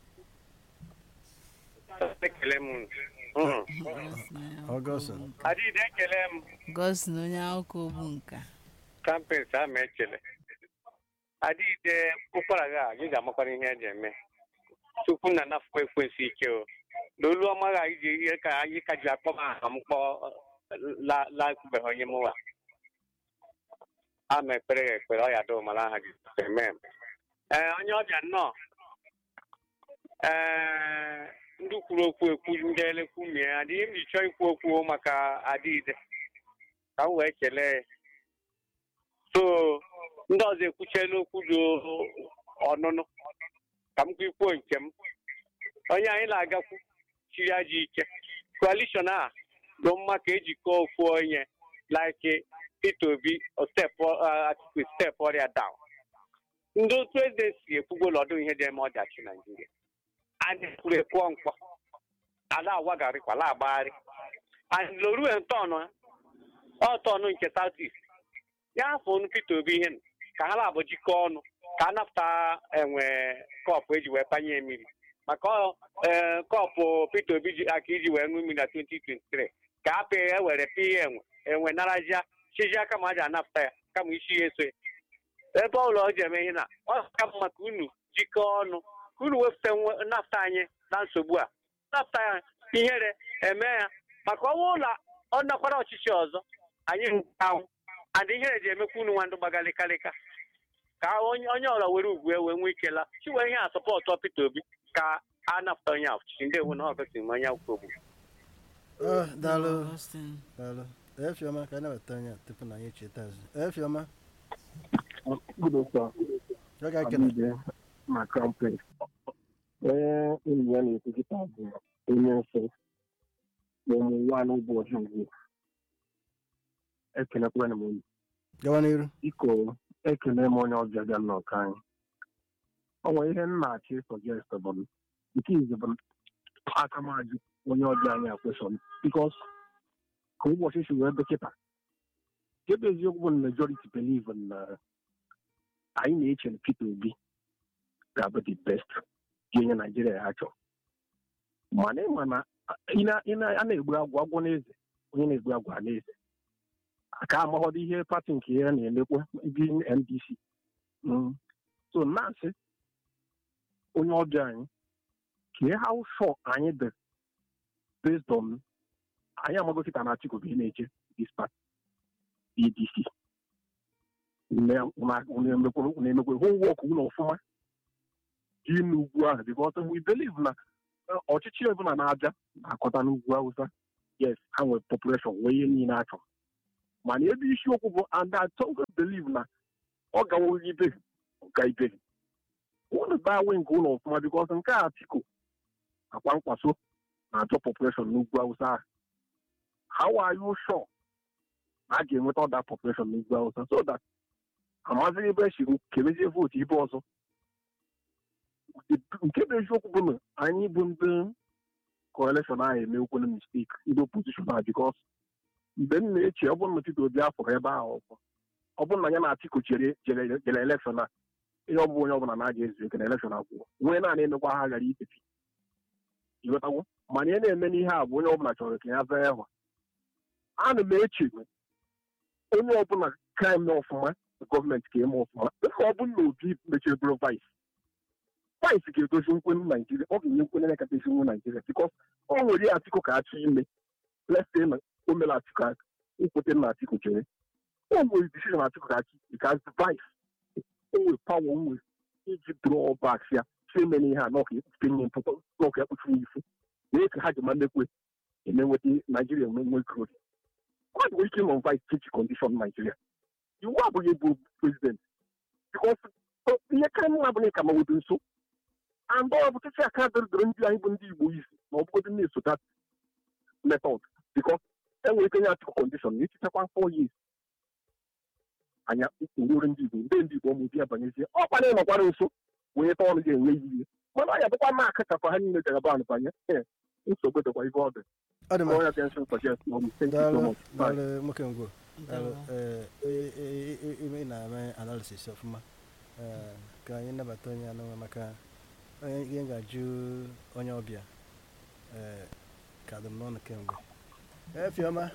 S5: ekele m
S2: Gọs na onye
S3: Ọgọst.
S2: akwụkwọ bụ nka.
S5: adịghị ekele m
S2: Gọs na onye akwụkwọ bụ nka
S5: kampens ama ekele adịghị ụkwara gị a gị ga-amakwara ihe eji eme tupu na anafụkwa ekwensị ike o n'olu ọma gha iji ihe ka anyị ka ji akpọ m aha m kpọọ la lakwubeghị onye mụwa ama ekpere ya ekpere ọ ya dụ mara aha gị amen ee onye ọbịa nnọọ ee ndị kwuru okwu ekwu ndị elekwu mie adịghị m ji chọọ ikwu okwu maka adịide ka m wee kelee ya so ndị ọzọ ekwuchiela okwu dị ọnụnụ ka m kwuo nke m onye anyị na-agakwu chiri aja ike koalishọn a dị mma ka ejikọ ofu onye like Peter Obi step Atiku step ọrịa down ndị otu eze si ekwugolo ọdụ ihe dị eme ọdachi Naijiria anyị kwuru ekwuọ mkpọ ala awagharịkwa ala agbagharị anyị lorue ntọnụ ọ tọnụ nke South East ya afọ ọnụ Peter Obi ihe nụ, ka ha na-abụ jikọọ ọnụ ka a napụta enwe kọpụ eji wee panye mmiri maka ọ ee, kọpụ Peter Obi ji aka iji wee ṅụ mmiri na 2023 ka a pịa ya ewere pịa ya enwe enwe narazia chijia kama a ji anapụta ya kama isi ya eso ya ebe ọbụla ọ ji eme ihe na ọ ka mma ka unu jikọọ ọnụ ka unu wepụta nwe- napụta anyị na nsogbu a napụta ya ihere eme ya maka ọnwa ụlọ ọ nakwara ọchịchị ọzọ anyị ahụ adị ihere ji emekwa unu nwa ndụ gbagalịkalịka ka onye onye ọla were ugwu e wee nwee ike la chiwe ihe a sọpọtụ Peter Obi ka a napụta onye a ọchịchị ndị ewu na ọ gosiri m onye akwụkwọ ogbu
S3: ọ daalụ
S2: Augustine.
S3: daalụ efiọma ka anyị nabata onye a tupu na anyị echeta azụ efiọma
S9: Good afternoon.
S3: ọ ga-ekele
S9: Abide na campaign. Onye enyi ya na-ekwu kịta bụ onye nsọ n'ụmụ nwaanyị ụbọchị ugbu ekelekwa m unu
S3: gawa n'iru
S9: biko ekele m onye ọbịa bịa nnọkọ anyị o nwere ihe m na-achọ ịsọjest bụ m. nke izi bụ aka m ajụ onye ọbịa anyị akwesọn bikos ka ụbọchị si wee dọkịta nke bụ eziokwu bụ na majority believe na anyị na-eche na Peter Obi ga-abụ the best ga-enye Naijiria ha chọrọ mana ịma na ị na- ị na- a na-egbu agwụ agwọ n'eze onye na-egbu agwụ a n'eze aka amaghọdo ihe pati nke ya na-emekwa ndị NDC Mm. so na-asị onye ọbịa anyị kee how sure anyị dị based on anyị amago kịta na Atiku bụ ihe na-eche this party ADC na-emekwa homework ụlọ ọfụma dị n'ugwu ahụ because we believe na eh, ọchịchị ọbụla na-abịa na-akọta n'ugwu awụsa yes ha nwere population nwee ihe niile a chọrọ mana ebe isiokwu bụ and I totally believe na ọ gawoghị ibe ga ibe ụlọ baa wee nke ụlọ ọfụma because nke a Atiku akwa nkwaso na-achọ population n'ugwu awụsa ahụ how are you sure na a ga-enweta ọda population n'ugwu awụsa so that amazighị ebe esi kemezie vootu ibe ọzọ nke bụ eziokwu bụ na anyị bụ ndị coalition ahụ emekwena mistake ndị opposition ahụ because mgbe m na-eche ọ bụrụ na Peter Obi afọrọ ebe ahụ ọkwa ọ bụrụ na ya na Atiku jere jere jere elekshọn a ihe ọ bụ onye ọbụla na-aga ezu eke na elekshọn agwụọ nwee naanị emekwa ha ghara itepi ịghọtawo mana ihe na-eme n'ihe a bụ onye ọbụla chọrọ ka ya zaa ịhwa ana m eche onye ọbụla ka eme ọfụma gọọmenti ka eme ọfụma dịka ọ bụrụ na obi mechiri bụrụ vice vice ga-edozi nkwenụ naijiria ọ ga-enye nkwenye na-ekata esi nwe naijiria bikos o nwere ya atiko ka achọ ime lese na o mere atiko aka nkwete na atiko chere o nwere decision atiko ka achị because vice o nwere pawa o nwere iji draw back ya si emena ihe a n'ọka ekpuchite nye mpụta n'ọka ekpuchi nye ifu na ka ha ji ma mekwe eme nweta naijiria nwe nwe growth ọ dị ike nọ vice chichi condition naijiria iwu abụghị bụ prezident bikos ihe ka mma abụghị ka ma webe nso and ọ bụ chichi aka dịrịdịrị ndị anyị bụ ndị igbo isi ma ọ bụgodị na-eso that method bikos enwere ike nye atụkọ kọndishọn na echichakwa four years anya ururu ndị igbo ndị ndị igbo ụmụ di ya banyezie ọ kwana ịnọkwara nso wee ta ọnụ ga-enwe ihe mana ọ ya bụkwa na akachakwa ha niile jara ban banye ee nsogbu dịkwa ibe ọ dị
S3: ọ dị mma
S9: Royal Pension Suggest ma ọ bụ thank you so
S3: daalụ
S9: much. Bye.
S3: daalụ nwoke ngwo daalụ
S2: Ndewo.
S3: ee, e- e- e- ime ị na-eme analisis ọfụma ee, ka anyị nabata onye anụnwa maka onye ihe m ga-ajụ onye ọbịa ee, ka dị m n'ọnụ kemgbe ee fiọma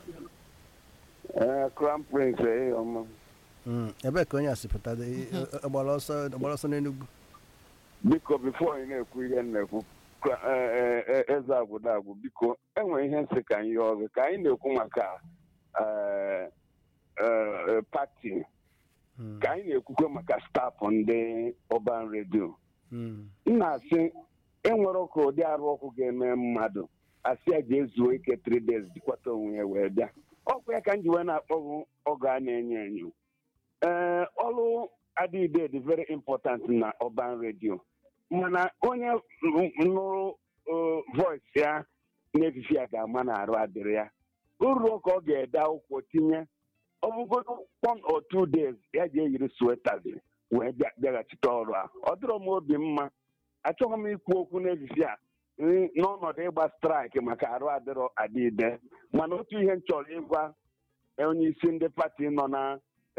S10: crown prince ee ọma
S3: Mm, ebee ka onye a si pụta dị ọgbara ọsọ ọgbara ọsọ n'enugwu
S10: biko bifo anyị na-ekwu ihe m na-ekwu Kra- eh, eh, eh, eze agwụda agwụ biko enwere ihe nsị ka anyị yọọ gị ka anyị na-ekwu maka eh, eh, eh, pati
S3: Mm,
S10: ka anyị na-ekwukwe maka stafụ ndị ọban redio
S3: mm,
S10: m na-asị enwere ka ụdị arụ ọkụ ga-eme mmadụ asị ya ga-ezuo ike 3 days jikwata onwe ya wee bịa ọkwa ya ka m ji wee na-akpọghụ ọgụ a na-enyo enyo ee ọrụ adịide dị very important na ọban redio mana onye nụrụ eh, voice ya n'efifi ya ga-ama na arụ adịrị ya uru ka ọ ga-ede akwụkwọ tinye ọ bụgodo one or two days ya ji eyiri swetas wee bịa- bịaghachite ọrụ a ọ dịrọ m obi mma achọghị m ikwu okwu n'efifi a n- n'ọnọdụ ịgba straịkị maka arụ adịrọ adịide mana otu ihe m chọrọ ịgwa onye isi ndị pati nọ na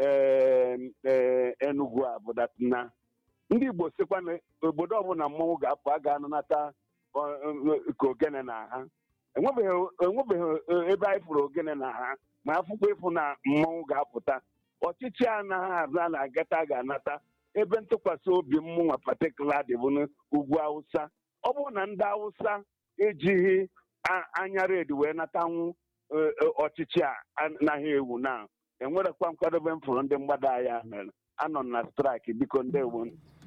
S10: eh, eh, Enugu a bụ that na ndị Igbo sịkwa na obodo ọbụla mmọnwụ ga-apụ a ga-anụnata ọ- ọ- ka ogene na ha enwebeghị enwebeghị ebe anyị fụrụ ogene na ha ma afụkwa ịfụ na mmọnwụ ga-apụta ọchịchị anaghị azụ a na-agata ga-anata ebe ntụkwasị obi mmụnwa patikula dị bụ n'ugwu awụsa ọ bụrụ na ndị awụsa ejighị a- anya redi wee natanwu eh, eh, ọchịchị a anaghị ewu na enwerekwa nkwadobe m fụrụ ndị mgbada ya mere anọ m na straịkị biko ndewo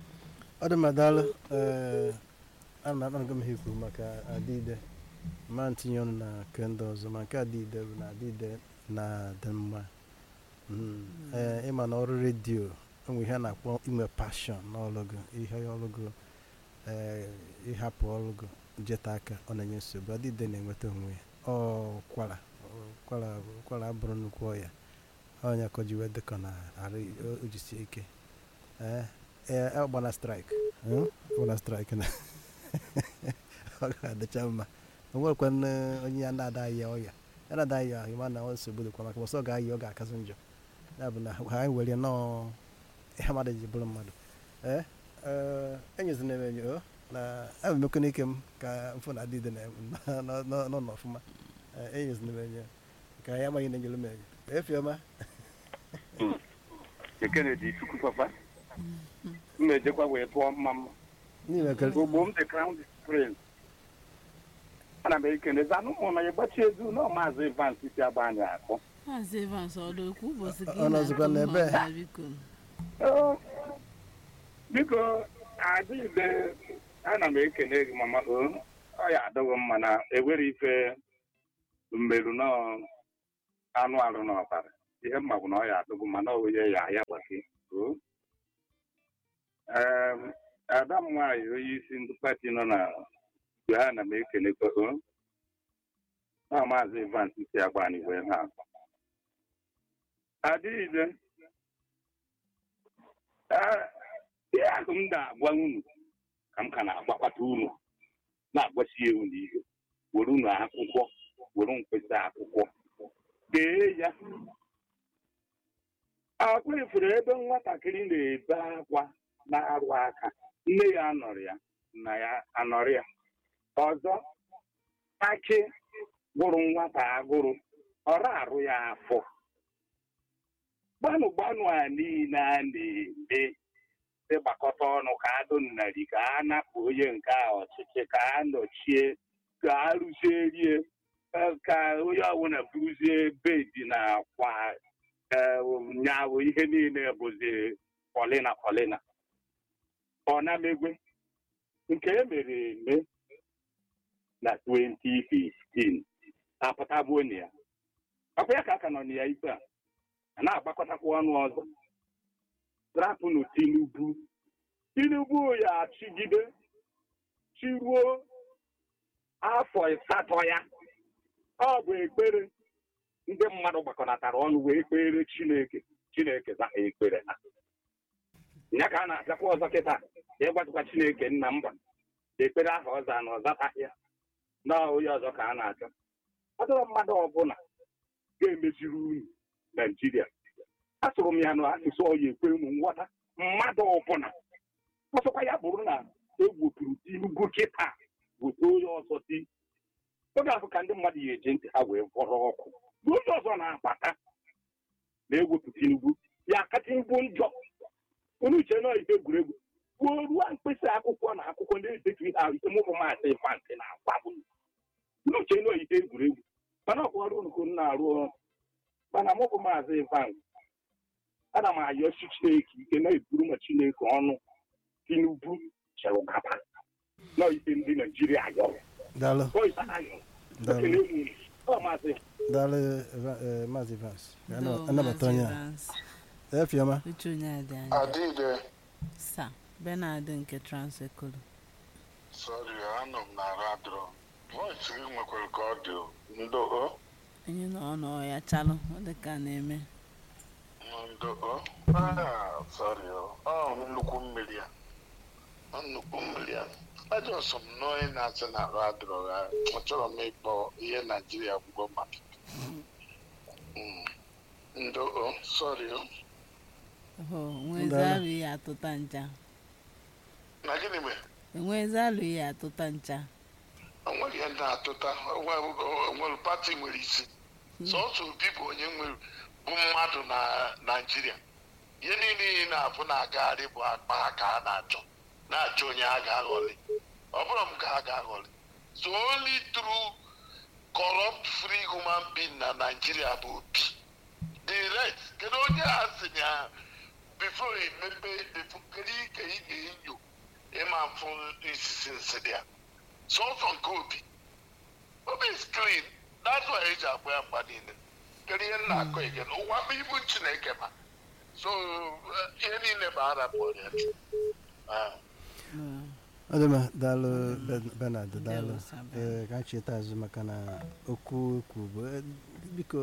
S3: ọ dị mma daalụ ee ana m akpanago m ha ikwu maka adịide ma ntinye ọnụ na nke ndị ọzọ ma nke adịide bụ na adịide na-adị mma Mm, ee ịma na ọrụ redio enwe ihe a na-akpọ inwe pashọn n'ọlụgụ ihe ọlụgụ ee ịhapụ ọlụgụ jeta aka ọ na-enye nsogbu adịide na-enweta onwe ya ọ kwara kwara kwara abụrụ nnukwu ọya ọnya ka o ji wee dịkọ na arụ o jisie ike ee ee ọ gbana straịk gbana straịk na ọ ga-adịcha mma o nwekwa onye ya na-ada ya ọya ya na-ada ya ahụ ma na ọ nsogbu dịkwa maka ọsọ ga-ayị ọ ga-akasị njọ ya bụ na ha anyị were nọọ ihe mmadụ ji bụrụ mmadụ ee ee enyezina m enyo na abụ mekwa n'ike m ka mfụ na adịdị nọ n'ọfụma enyezina m enyo ka ya amaghị na enyere m enyo efiọma
S11: ekene dị chukwu papa m na-ejekwa wee tụọ mma mma
S3: n'ime ka
S11: ogbo m dị crown prince ana m ekenezi anụ ụmụ na ya gbachi ezu na maazị evans si agba anyị akụ
S2: maazị evans ọdụ okwu ụbọchị gị
S3: Ọ nọzikwa n'ebe?
S2: na-atụ mma, biko
S11: Ee, biko adịghị ana m ekele gị mama o ọ ya adọghị mma na ewere ife mmerụ na anụ arụ na ọbara ihe mma bụ na ọ ya adọghị mma na onye ya ya gbake o Em, ada m nwaanyị onye isi ndị pati nọ na mgbe ha na m ekelekwa o na maazị Evans si agbani wee ha adịghịde ihe ahụ m na-agwa unu ka m ka na-agbakwata unu na-agbasie unu ihe were unu akwụkwọ were mkpesa akwụkwọ dee ya akwa ifuru ebe nwatakịrị na-ebe akwa na-arụ aka nne ya anọrọ ya nna ya anọrọ ya ọzọ akị gụrụ nwata agụrụ ọra arụ ya afọ gbanụ gbanụ a niile a na-eme ịgbakọta ọnụ ka adụ nnari ka a napụ onye nke a ọchịchị ka a nọchie ka a rụzierie eh, ka onye ọbụla buruzie bedi na akwa nyawụ ihe niile bụzi polina polina ọ na-emegwe nke e mere eme na 2015 apụtabuo na ya ọkwa ya ka aka nọ na ya ikpe a a na-agbakọtakwa ọnụ ọzọ rapụnụ tinubu tinubu ya achịgide chiruo afọ ịsatọ ya ọ bụ ekpere ndị mmadụ gbakọnatara ọnụ wee kpere chineke chineke za ha ekpere ha ya ka a na-abịakwa ọzọ kịta ịgwatụkwa chineke nna mba ekpere ahụ ọza na ọzataghị ya na onye ọzọ ka a na-achọ ọ dịrọ mmadụ ọbụla ga-emeziri unu naijiria asụrụ m ya n'asụsụ ọya ekwe ụmụ nghọta mmadụ ọbụla ọsọkwa ya bụrụ na ewepụrụ tinubu kịta weta onye ọzọ ti oge ahụ ka ndị mmadụ ya eji ntị ha wee vọrọ ọkụ mgbe onye ọzọ na-abata na-ewepụ tinubu ya aka tinubu njọ onye uche nọ ihe egwuregwu kwuo ruo mkpịsị akwụkwọ na akwụkwọ na-edetu ihe ahụ ike mụbụ maasị fantị na akwa bụ onye uche nọ ihe egwuregwu mana ọkwa ọrụ nke m na-arụ ọrụ mana mụbụ maazị ivan ana m ayọ chi chineke ike na-eburu ma chineke ọnụ tinubu chere ụkapa nọ ike ndị naijiria ayọrọ
S3: daalụ
S11: Voice ayọrọ
S3: daalụ
S11: ekele unu ọ maazị
S3: daalụ Eva- eh, maazị Evans
S2: Ndo,
S3: anabata
S2: Maazị
S3: onye a
S2: Evans.
S3: efiọma
S2: uche onye adị anya
S12: Adịde,
S2: sa benard nke transekolo
S12: sọrị, anọ m na radro. Voice gị nwekwara ka ọ dị o. ndo o
S2: onye nọ ọnụ ọya chalụ ọ dị ka a na-eme
S12: ndo o Ah, sọrị o ọ nnukwu mmiri a Ọ nnukwu mmiri a ajọsọ m n'onye na-asị na radro ha achọrọ m ịkpọ ihe naijiria gwugo maka Mm. ndo o sọrị o
S2: Oho, enwezi
S3: Ndala.
S2: alụ ihe atụta ncha
S12: na gịnị mere
S2: enwezi alụ ihe atụta ncha
S12: onweghị ihe na-atụta onwere pati nwere isi sọsọ obi bụ onye nwere bụ mmadụ na naijiria ihe niile ị na-abụ na-agagharị bụ akpa ha ka a na-achọ na-achọ onye a ga-aghọli ọ bụrụ m ka a ga-aghọli so only through corrupt free human being na naijiria bụ obi the rest kedu onye a sị na ya before emepe before kedu ike ị ga-enyo ịma mfụ isisi nsị dị ya sọsọ nke obi obi is clean that's why eji akpọ ya mgba niile kedu ihe m na-akọ ege ụwa bụ ibu chineke ma so eh, ihe niile bụ arapụ ya Ah.
S3: ọ dị mma daalụ Ben- Bernard daalụ
S2: Ndewo, Sir
S3: ee ka anyị cheta azụ maka na okwu okwu bụ eh, biko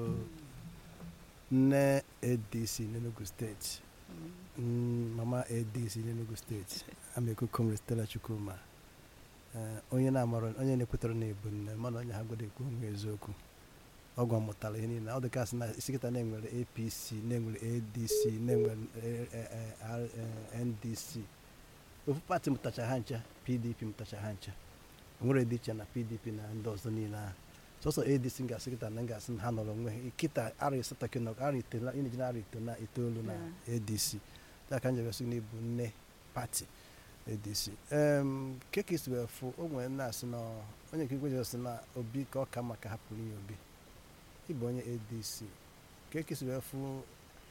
S3: nne adc n'enugu steeti mm, mama adc n'enugu steeti ameko comrade stella chukwuma eh, onye na-amara onye na-ekwetara na ebu nne mana onye ha godo ekwu onwe eziokwu ọgwụ mụtara ihe niile ọ dị kasị na isi kịta na-enwere apc na-enwere adc na-enwere eh, eh, eh, R- eh, ndc ofu pati mụtacha ha ncha pdp mụtacha ha ncha nwere dị iche na pdp na ndị ọzọ niile ahụ sọsọ adc ga-asị kịta na ga-asị na ha nọrọ onwe ha kịta ara asatọ kị nọ ara itoolu ị na-eji na ara ito na itoolu na adc ya ka njebe sị na ịbụ nne pati adc em keka isi wee fụ o nwere na-asị na onye nke igwe sị na obi ka ọ ka mma ka hapụrụ ya obi ịbụ onye adc keka isi wee fụ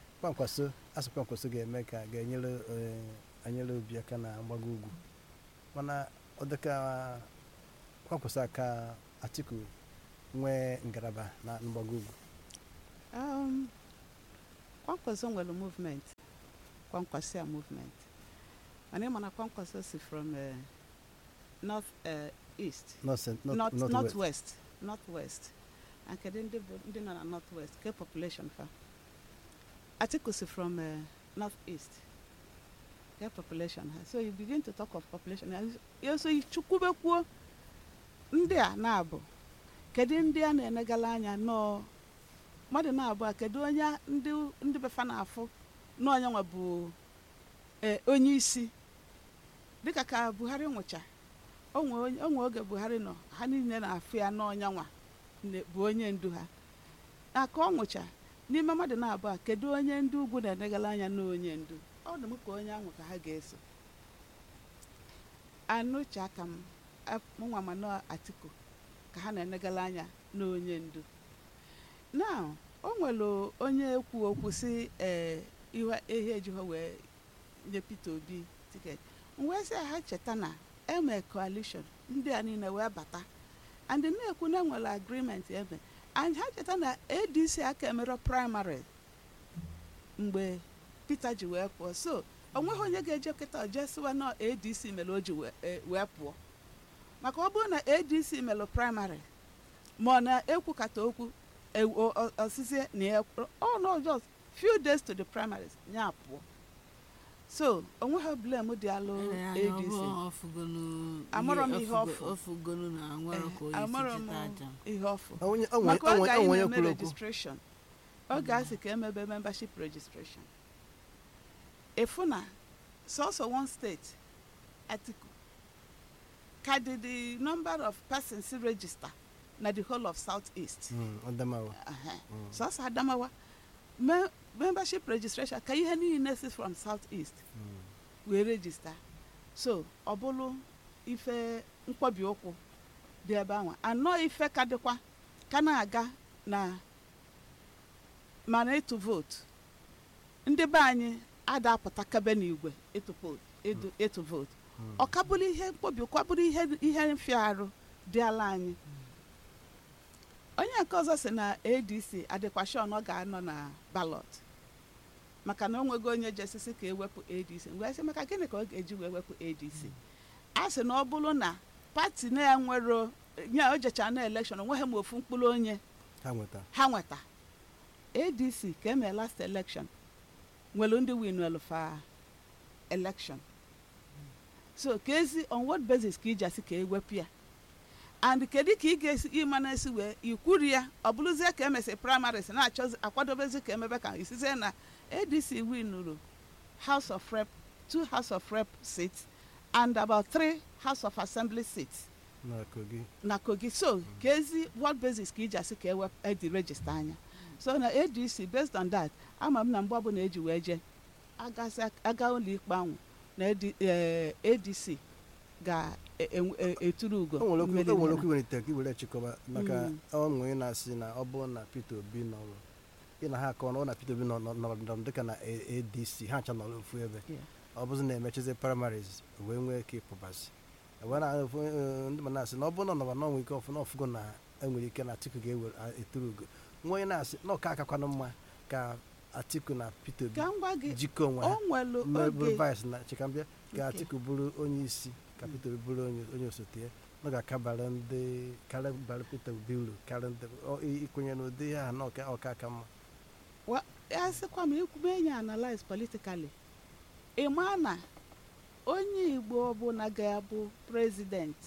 S3: kwankwaso asị kwankwaso ga-eme ka ga-enyere eh, anyere obi aka na mgbago ugwu mana ọ dịka kwakwụsa ka atiku nwee ngalaba na mgbago ugwu
S1: Um, kwankwaso nwere movement kwankwasia movement mana ị ma na kwankwaso si from uh, north uh, east
S3: North cent- north-
S1: north,
S3: north
S1: north
S3: west.
S1: west north west and kedu ndị bụ ndị nọ na north west ke population fa atiku si from uh, north east ke population ha so you begin to talk of population ya- ya so chukwubekwuo ndị a na-abụ kedu ndị a na-enegala anya nọọ mmadụ na-abụ a kedu onye a- ndị ndị befa na-afụ n'onye nwa bụ eh, onye isi dịka ka buhari nwụcha onwe onye- onwe oge buhari nọ ha niile na-afụ ya n'ọnya nwa ne- bụ onye ndu ha na ka ọ nwụcha n'ime mmadụ na-abụ a kedu onye ndị ugwu na-enegala anya n'onye ndu ọ dị m ka onye ahụ ka ha ga-eso anụcha aka m ap- mụnwa ma nọ atiku ka ha na-enegala anya n'onye ndu now o nwere onye ekwu okwu si ee ihe ihe ejighọ wee nye peter obi tiketi wee sị ha cheta na eme coalition ndị a niile wee bata and na-ekwu na enwere agreement eme and ha cheta na adc aka emere primary mgbe peter ji wee pụọ so onweghị onye ga-eje kịta jee sịwa na adc mere o ji wee e- wee pụọ maka ọ bụrụ na adc mere primary ma ọ na-ekwukata okwu e- o- o- osisi na ya ọ no just few days to the primaries ya pụọ so onweghị blame dị alụ adc Amarọ m ihe ọfụ.
S2: ofugonu na nwere ka
S1: Eh,
S2: onye
S1: amarọ
S2: si
S1: m
S2: cheta aja
S1: ihe ọfụ
S3: Onye- onwe-
S1: maka oge
S3: onwe-
S1: anyị
S3: onwe onye
S1: na-eme
S3: kwuru okwu.
S1: registration oge a sị ka emebe membership registration efu na sọsọ one state atiku ka dị the number of persons register na the whole of south east
S3: Mm, Adamawa.
S1: Aha.
S3: Mm.
S1: sọsọ adamawa Me- membership registration ka ihe niile si from south east
S3: Mm.
S1: wee regista so ọ bụrụ ife nkwobi ụkwụ dị ebe ahụ anọ ife ka dịkwa ka na-aga na mana ịtụ vootu ndị be anyị ada apụta kabe n'igwe ịtụ vote- ịdụ- ịtụ vootu ọ ka bụrụ ihe mkpobi ụkwa bụrụ ihe ihe mfiarụ dị ala anyị onye nke ọzọ si na adc adịkwa shon ọ ga-anọ na balọt maka na o nwego onye jesisi ka ewepụ adc wee sị maka gịnị ka ọ ga-eji wee wepụ adc a sị na ọ bụrụ na pati na-enwero nye o jechara na elekshọn onweghị m ofu mkpụrụ onye
S3: ha nweta
S1: ha nweta adc ka emee last election nwere ndị winwelu fa election so ka ezi on what basis ka iji asị ka ewepụ ya and kedu ka ị ga-esi ịma na-esi wee ikwuri ya ọ bụrụzie ka emesi primaries na-achọzi akwadobezi ka emebe ka isizie na adc winuru house of rep two house of rep seats and about three house of assembly seats
S3: na kogi
S1: na kogi so ka ezi what basis ka iji asị ka ewep edi regista anya so na adc based on that ama m na mgbe ọbụla eji wee jee agasị- aga ụlọ ikpe ahụ na AD- eh, adc ga-eturu ugo
S3: o nwere okwu
S1: mmeri
S3: o nwere
S1: na-
S3: okwu iwelite ka iwere chịkọba maka
S1: Mm.
S3: ọnwụ ị na-asị na ọ bụrụ na peter obi nọrọ ị na ha akọ na ọ na peter obi nọ- nọ- nọrọ nọrọ dịka na A- adc ha ncha nọrọ ofu ebe
S1: Yeah.
S3: ọ bụzi na-emechizi primaries wee nwee ike ịpụbazi wee na ofu eh, ndị ma na-asị na ọ bụrụ na ọ nọrọ n'ọnwa ike ọfụ na ọfụgo na enwere ike na atiku ga-eturu ugo nwa onye na-asị na ọka akakwanụ mma ka atiku na peter obi
S1: ka m gwa gị
S3: jikọ onwe
S1: o
S3: ha
S1: nwelu
S3: mee bụrụ
S1: oge
S3: vice na chikambịa ka
S1: Okay.
S3: atiku bụrụ onye isi ka peter obi bụrụ onye onye osote ya ọ ga-akabara ndị karịa bara peter obi uru karịa ndị ọ- i- ikwenye n'ụdị ihe a na ọka ọka aka mma
S1: wa ya sịkwa m ikwube enyi analyze politically ị maa na onye igbo ọbụla ga-abụ prezident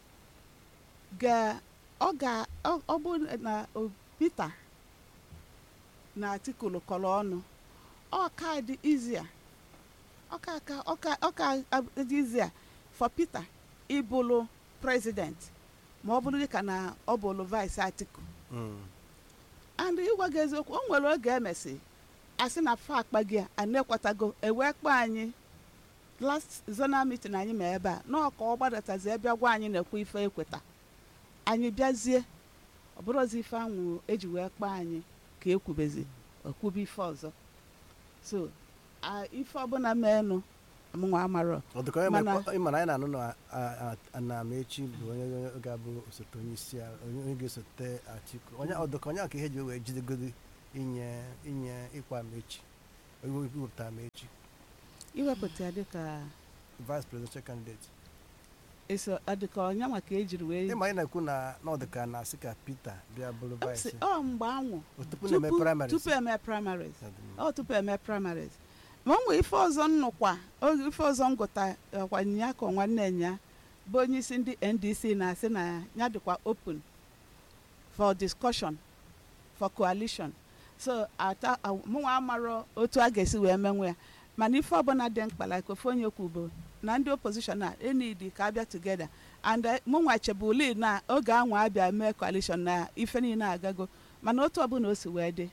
S1: ga ọ ga ọ ọ bụ na o- peter na atiku lụkọrọ ọnụ ọka dị izia ọka aka ọka ọka dị izia for peter ịbụlụ prezident ma ọ bụrụ dịka na ọ bụlụ vice atiku
S3: Mm.
S1: and ịgwa gị eziokwu o nwere oge emesi asị na fa akpa gị a ana-ekwetago ewee kpọọ anyị last zonal meeting anyị ma ebe a n'ọka ọ gbadatazi ebe gwa anyị na-ekwe ife ekweta anyị bịazie ọ bụrụzi ife anwụ eji wee kpọọ anyị ka ekwubezi okwube ife ọzọ so a- ife ọbụla meenụ mụnwa amarọ
S3: ọ dịka onye
S1: Mana-
S3: ma- ịma na anyị na-anụ na a- a- Anamechi bụ onye onye ga-abụ osote onye isi ala onye onye ga-esote Atiku onye ọ dịka onye ka ihe ji wee jidegodi inye inye ịkwa Amechi iwepụta Amechi
S1: iwepụta ya dịka
S3: vice presidential candidate
S1: eso adịka ọnya maka ejiri wee
S3: ịma anyị na-ekwu na na ọ dịka na-asị ka Peter bịa bụrụ
S1: Ọ
S3: vice
S1: sị, ọ mgbe anwụ
S3: O tupu na-eme primaries.
S1: tupu eme primaries
S3: Ọ dị mma.
S1: ọ tupu eme primaries ma ọ nwee ife ọzọ nnụkwa oge ife ọzọ ngụta ọkwa nya ka nwanne nya bụ onye isi ndị ndc na-asị na ya dịkwa open for discussion for coalition so ata mụnwa amarọ otu a ga-esi wee menwe ya mana ife ọbụla dị mkpa like ofe onye kwu bụ na ndị opposition a enidi ka abịa together and eh, mụnwa chebuli na oge anwa abịa mee coalition na ife niile agago mana otu ọbụla o si wee dị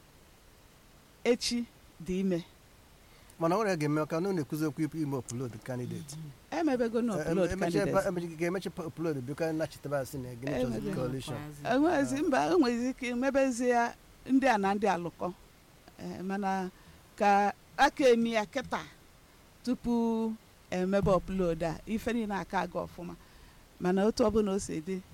S1: echi dị ime
S3: mana ọ nwere ga-eme maka na ọ na-ekwuzi okwu ime upload candidate
S1: emebego na upload candidate
S3: ga-emechi upload bịa nachitebe asị na gịnị chọzi
S1: Emebe.
S3: coalition
S1: enwezi mba enwezi ike imebezi ya ndị a na ndị alụkọ Eh, mana ka aka emi ya kịta tupu emebe upload a ife niile aka aga ọfụma mana otu ọbụla o si dị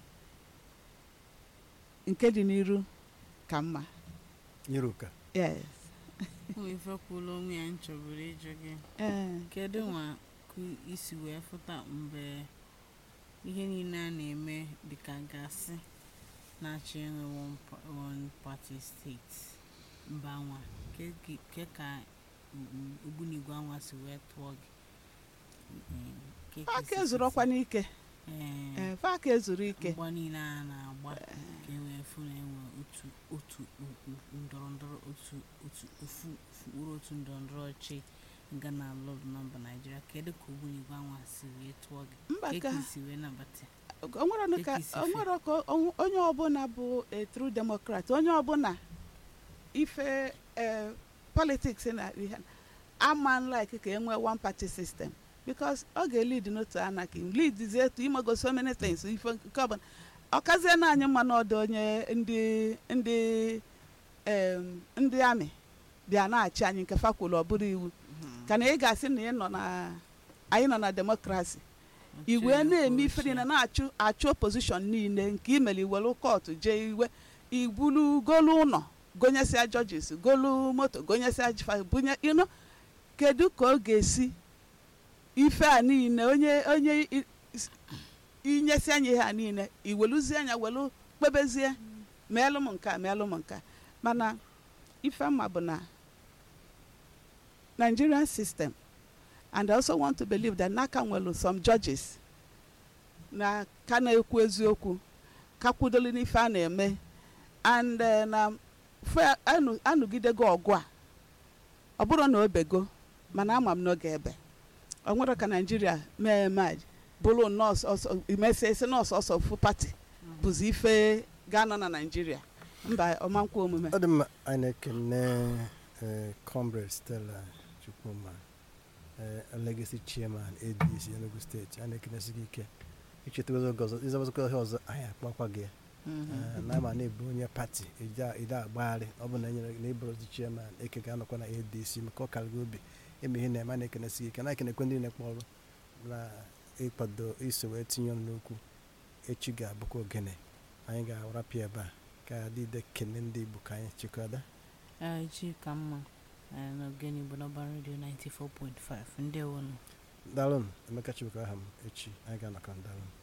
S1: nke dị n'iru ka mma
S3: nyere ụka
S1: yes
S2: o ife kwụla onwe ya nchọburu ịjụ gị
S1: ee
S2: kedu nwa ka isi wee fụta mgbe ihe niile a na-eme dịka gasị na-achọ enwe one pa- one party steeti mba nwa ke ke- ke ka mm, ogbunigwe anwa si wee tụọ gị Mm, ke ka
S1: aka
S2: isi
S1: ezuru ọkwa n'ike
S2: Ee,
S1: ee fa aka ezuru ike
S2: mgba niile a na-agba ka e wee fụ na enwe otu otu u- u- ndọrọ ndọrọ otu otu ofu ofu ụrụ otu ndọrọ ndọrọ ọchị nga na alọdụ na mba naijiria kedu ka ogbunigwe anwa si wee tụọ gị
S1: Mba
S2: Ka
S1: ka-
S2: ka isi wee nabata ya?
S1: onwere ka
S2: Ekisi fe.
S1: onwere ka on- onye ọbụla bụ a true democrat onye ọbụla ife eh, politics na ihe ama like ka enwee one party system because ọ ga-elid n'otu anarchy lead zie etu imego so many things ife nke ọbụla ọkazie na anyị mma n'ọdụ onye ndị ndị em, ndị amị bịa na-achị anyị nke fakwulu ọ bụrụ iwu ka na ị ga-asị na ị nọ na anyị nọ na demokrasi iwe na-eme ife niile na-achụ achụ opposition niile nke imeli iwelu kọtụ jee iwe igbulu golu ụlọ gonyesịa judges golu moto gonyesịa jifa bunye ino kedu ka ọ ga-esi ife a niile onye onye i- is- inyesi anya ihe a niile iweluzie anya welu kpebezie meelụ m nke a meelụ m nke a mana ife mma bụ na nigerian system and i also want to believe that n'aka nwelu some judges na ka na-ekwu eziokwu ka kwudoli n'ife a na-eme and eh, na fe anu- anụgidego ọgụ a ọ bụrụ na o bego mana ama m n'oge ebe ọ nwere ka naijiria mee maj bụrụ nọọsụ ọsọ imesia isi nọọsụ ọsọ fu pati bụzi ife ga-anọ na naijiria mba ọmankwa omume
S3: ọ dị mma anyị na-ekene eh, comrade stella chukwuma eh, legacy chairman adc enugu steeti a na-ekenesi gị ike icheta oge ọzọ ịzọbazụkọ ihe ọzọ anyị akpakwa gị Eh, na ama na-ebu onye pati ide agbagharị ọ bụ na enyere na ịbụrụzi chairman eke ga-anọkwa na adc maka ọ karịgo obi eme ihe na-eme a na-ekenesi gị ike na-ekenekwe ndị na-ekpe ọrụ na ịkwado iso wee tinye ọnụ n'okwu echi ga-abụkwa ogene anyị ga-arapịa ebe a ka adịde kene ndị igbo ka anyị chịkọda
S2: Ee, echi ka mma ee, n'ogene igbo n'ọba redio 94.5 ndị wonu
S3: dalụnụ emeka chibuka aha m echi anyị ga-anọkọ dalụnụ